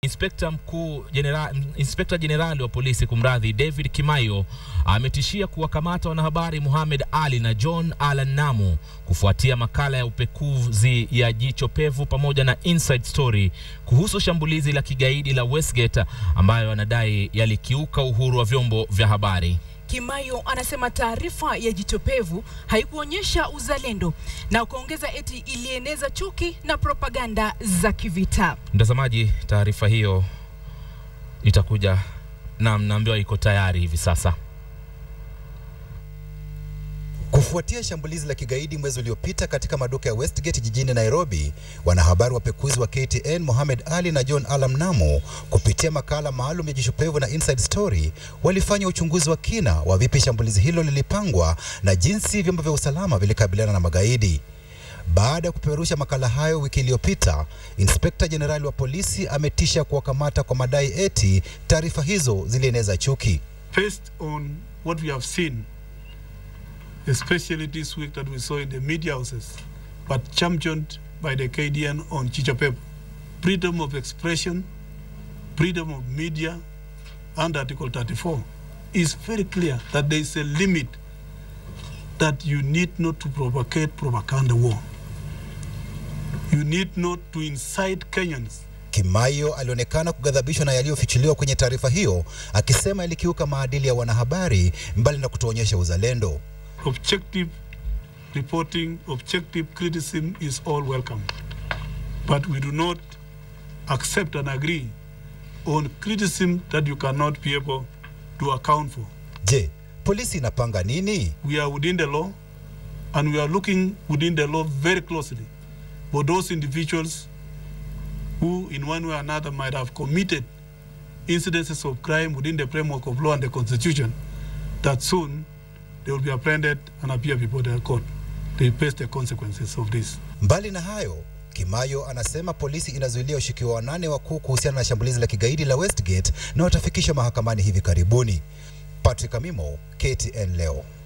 Inspekta mkuu genera, Inspekta Jenerali wa polisi kumradhi, David Kimayo ametishia kuwakamata wanahabari Mohamed Ali na John Alan Namu kufuatia makala ya upekuzi ya Jicho Pevu pamoja na Inside Story kuhusu shambulizi la kigaidi la Westgate ambayo anadai yalikiuka uhuru wa vyombo vya habari. Kimayo anasema taarifa ya Jicho Pevu haikuonyesha uzalendo na kuongeza eti ilieneza chuki na propaganda za kivita. Mtazamaji, taarifa hiyo itakuja na mnaambiwa iko tayari hivi sasa. Kufuatia shambulizi la kigaidi mwezi uliopita katika maduka ya Westgate jijini Nairobi, wanahabari wapekuzi wa KTN Mohamed Ali na John Alam Namu kupitia makala maalum ya Jicho Pevu na Inside Story walifanya uchunguzi wa kina wa vipi shambulizi hilo lilipangwa na jinsi vyombo vya usalama vilikabiliana na magaidi. Baada ya kupeperusha makala hayo wiki iliyopita, Inspekta Jenerali wa polisi ametisha kuwakamata kwa madai eti taarifa hizo zilieneza chuki. Based on what we have seen especially this week that we saw in the media houses, but championed by the KDN on Chichapep. Freedom of expression, freedom of media, and Article 34 is very clear that there is a limit that you need not to provocate propaganda war. You need not to incite Kenyans Kimayo alionekana kughadhabishwa na yaliyofichuliwa kwenye taarifa hiyo, akisema ilikiuka maadili ya wanahabari mbali na kutoonyesha uzalendo. objective reporting, objective criticism is all welcome. But we do not accept and agree on criticism that you cannot be able to account for. Je, polisi inapanga nini? We are within the law and we are looking within the law very closely for those individuals who in one way or another might have committed incidences of crime within the framework of law and the constitution that soon they will be apprehended and appear before the court. They face the consequences of this. Mbali na hayo, Kimayo anasema polisi inazuilia ushukiwa wanane wakuu kuhusiana na shambulizi la kigaidi la Westgate na watafikishwa mahakamani hivi karibuni. Patrick Amimo, KTN leo.